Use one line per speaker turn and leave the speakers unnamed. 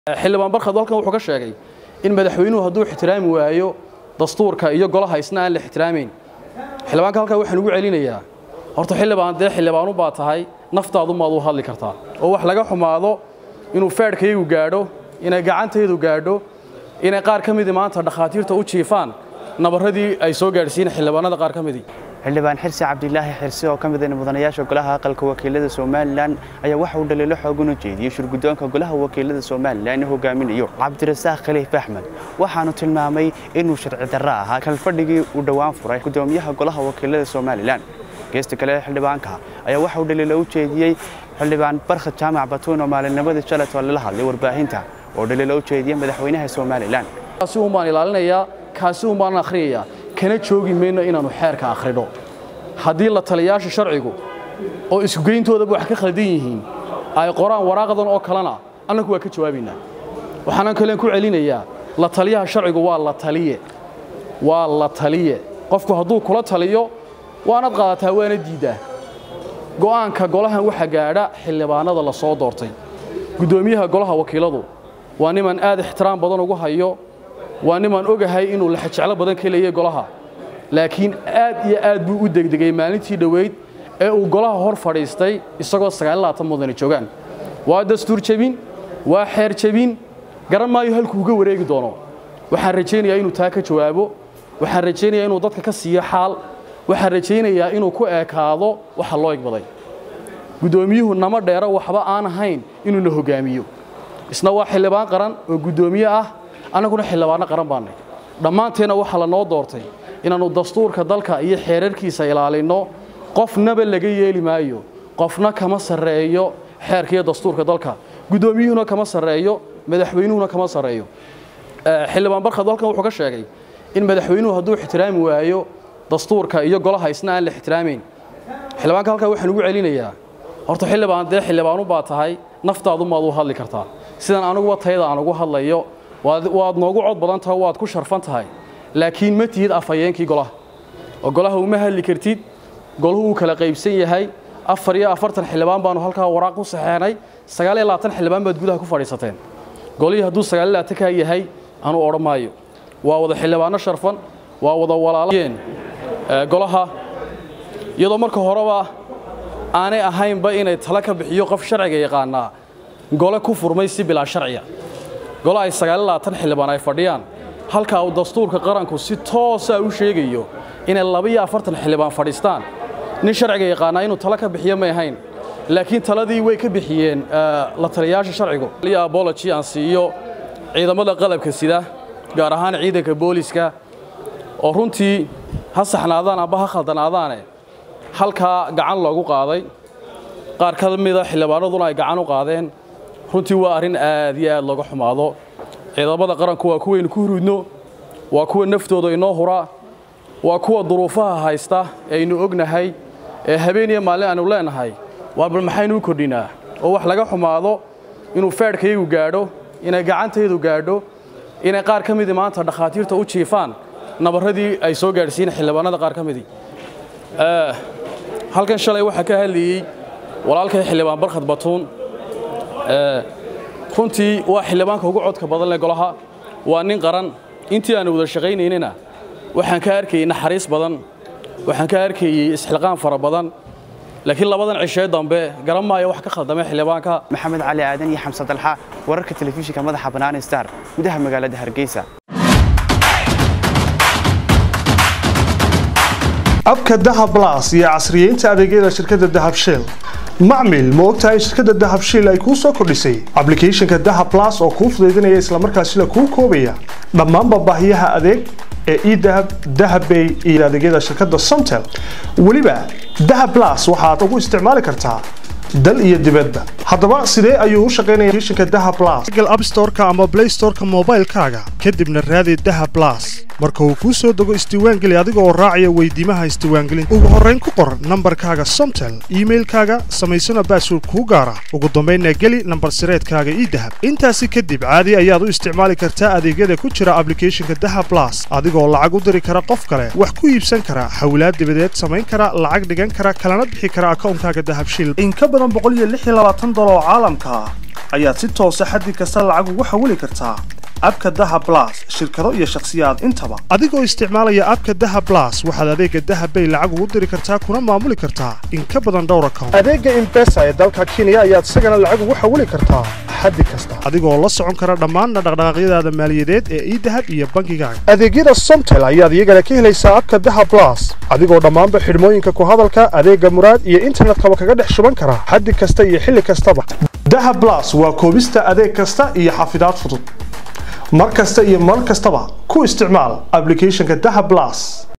xildhibaan barkhad halkan wuxuu ka sheegay in madaxweynuhu hadduu ixtiraami waayo dastuurka iyo golaha isna aan la ixtiraamayn xildhibaanka halkan waxaan ugu celinayaa horta xildhibaan dee xildhibaanu baa tahay naftaadu maad u hadli kartaa oo wax laga xumaado inuu feedhkaygu gaadho inay gacantaydu gaadho inay qaar ka midii maanta dhakhaatiirta u jiifaan nabarradii ay soo gaadhsiin xildhibaanada qaar ka midii
xildhibaan xirsi cabdilaahi xirsi oo ka mid ah mudanayaasha golaha aqalka wakiilada somalilan ayaa waxa uu dhaliilo xoogan u jeediyey shirguddoonka golaha wakiilada somalilan ee hogaaminayo cabdirasaaq khaliif axmed waxaanu tilmaamay inuu sharci darro ahaa kalfadhigii uu dhowaan furay gudoomiyaha golaha wakiilada somalilan geesta kale xildhibaanka ayaa waxa uu dhaliilo u jeediyey xildhibaan barkhad jaamac batuun oo maalinnimadii shalayt oo lala hadlay warbaahinta oo dhaliilo u jeediyey madaxweynaha somalilan
kaasi un baan ilaalinayaa kaasi un baan akhriyayaa kana joogi mayno inaannu xeerka akhrino haddii la taliyaasha sharcigu oo iskugeyntoodaba wax ka khaldan yihiin ay qoraan waraaqdan oo kalena annagu waa ka jawaabaynaa waxaanan kalen ku celinayaa la taliyaha sharcigu waa la taliye waa la taliye qofku hadduu kula taliyo waanad qaadataa waana diiddaa go'aanka golahan waxa gaadha xildhibaanada la soo doortay guddoomiyaha golaha wakiiladu waa niman aad ixtiraam badan ugu hayo waa niman ogahay inuu laxajeclo badan ka leeyay golaha laakiin aad iyo aad buu u degdegay maalintii dhoweyd ee uu golaha hor fadhiistay isagoo mudane joogaan waa dastuur jebin waa xeer jebin garan maayo halkuu uga wareegi doono waxaan rajaynayaa inuu taa ka jawaabo waxaan rajaynayaa inuu dadka ka siiyo xaal waxaan rajaynayaa inuu ku eekaado waxa loo egbaday guddoomiyuhu nama dheero waxba aan ahayn inuuna hogaamiyo isna waa xildhibaan qaran oo guddoomiye ah annaguna xildhibaanno qaran baannay dhammaanteenna waxaa la noo doortay inaannu dastuurka dalka iyo xeerarkiisa ilaalinno qofnaba laga yeeli maayo qofna kama sarreeyo xeerka iyo dastuurka dalka guddoomiyuhuna kama sarreeyo madaxweynuhuna kama sarreeyo xildhibaan barkhad halkan wuxuu ka sheegay in madaxweynuhu hadduu ixtiraami waayo dastuurka iyo golaha isna aan la ixtiraamayn xildhibaanka halkan waxaan ugu celinayaa horta xildhibaan dee xildhibaanu baa tahay naftaadu maad u hadli kartaa sidan aniguba tayada aan ugu hadlayo waad noogu cod badan tahay waad ku sharfan tahay laakiin ma tihid afhayeenkii golaha oo golaha uma hadli kartid golahu uu kala qaybsan yahay afar iyo afartan xildhibaan baanu halkaa waraaq ku saxeenay sagaal iyo labaatan xildhibaan baad gudaha ku fadhiisateen golihii hadduu sagaal iyo labaatankaa yahay anuu odhan maayo waa wada xildhibaanno sharfan waa wada walaalayeen golaha iyadoo marka horeba aanay ahaynba inay tala ka bixiyo qof sharciga yaqaanaa gole ku furmay si bilaa sharciya gole ay sagaal iyo labaatan xildhibaan ay fadhiyaan halkaa uu dastuurka qaranku si toosa u sheegayo inay laba iyo afartan xildhibaan fadhiistaan nin sharciga yaqaanaa inuu tala ka bixiyo may ahayn laakiin taladii way ka bixiyeen la taliyayaasha sharcigu abology aan siiyo ciidamada qalabka sida gaar ahaan ciidanka booliska oo runtii ha saxnaadaan amba ha khaldanaadaane halkaa gacan loogu qaaday qaar ka mida xildhibaanaduna ay gacan u qaadeen runtii waa arrin aad iyo aad looga xumaado ciidamada qaranku waa kuwaynu ku hurudno waa kuwa naftooda inoo hura waa kuwa duruufaha haysta ee aynu ognahay ee habeen iyo maalin aanu leenahay waa bal maxaynu u kordhinaa oo wax laga xumaado inuu feedhkaygu gaadho inay gacantaydu gaadho inay qaar ka midii maanta dhakhaatiirta u jiifaan nabarradii ay soo gaadhsiin xildhibaanada qaar ka midii halkan shalay waxaa ka hadlayey walaalkay xildhibaan barkhad batuun runtii waa xildhibaanka ugu codka badan leh golaha waa nin qaran intii aanu wada shaqaynaynina waxaan ka arkayey naxariis badan waxaan ka arkayey isxilqaan fara badan laakiin labadan cishee dambe garan maayo wax ka khaldamay xildhibaanka
maxamed cali aadan iyo xamse dalxa wararka telefishinka madaxa bannaan star gudaha magaalada hargeysa
abka dahab las iyo casriyeynta adeegyada shirkadda dahab shell macmil ma ogtahay shirkadda dahab shell ay kuu soo kordhisay ablicathonka dahab las oo kuu fudaydinaya islamarkaasila kuu koobaya dhammaanba baahiyaha adeeg ee edahab dahabbay iyo adeegyada shirkadda somtel weliba dahab las waxaad ugu isticmaali kartaa dal iyo dibadba haddaba sidee ayuu u shaqaynaya applicationka dahab plus google app store-ka ama play store-ka moobaylkaaga kadibna raadi dahab plus marka uu kuu soo dego isdiiwaangeli adiga oo raacaya weydiimaha isdiiwaangelinta ugu horrayn ku qor nambarkaaga somtel iimailkaaga samaysana baasword kuu gaara ugu dambaynna geli nambar sireedkaaga ii dahab intaasi kadib caadi ayaad u isticmaali kartaa adeegyada ku jira ablicathonka dahab plus adigoo lacag u diri kara qof kale wax ku iibsan kara hawlaad dibadeed samayn kara lacag dhigan kara kalana bixi kara akawnkaaga dahabshil in ka badan boqol iyo lix iyo labaatan dolar oo caalamka ah ayaad si toosa xaddi kasta lacag ugu xawili kartaa abka dahab blas shirkado iyo shakhsiyaad intaba adigoo isticmaalaya abka dahab blas waxaad adeega dahab bay lacag ugu diri kartaa kuna maamuli kartaa in ka badan dhowr account adeega imbesa ee dalka kenya ayaad isagana lacag ugu xawili kartaa xaddi kasta adigoo la socon kara dhammaan dhaqdhaqaaqyadaada maaliyadeed ee idahab iyo bangigaaga adeegyada somtel ayaad iyagana ka helaysaa abka dahab blas adigoo dhammaanba xidhmooyinka ku hadalka adeega muraad iyo internetkaba kaga dhex shuban kara xaddi kasta iyo xilli kastaba dahab blas waa koobista adeeg kasta iyo xafidaad fudud mar kasta iyo mar kastaba ku isticmaal applicationka dahab blas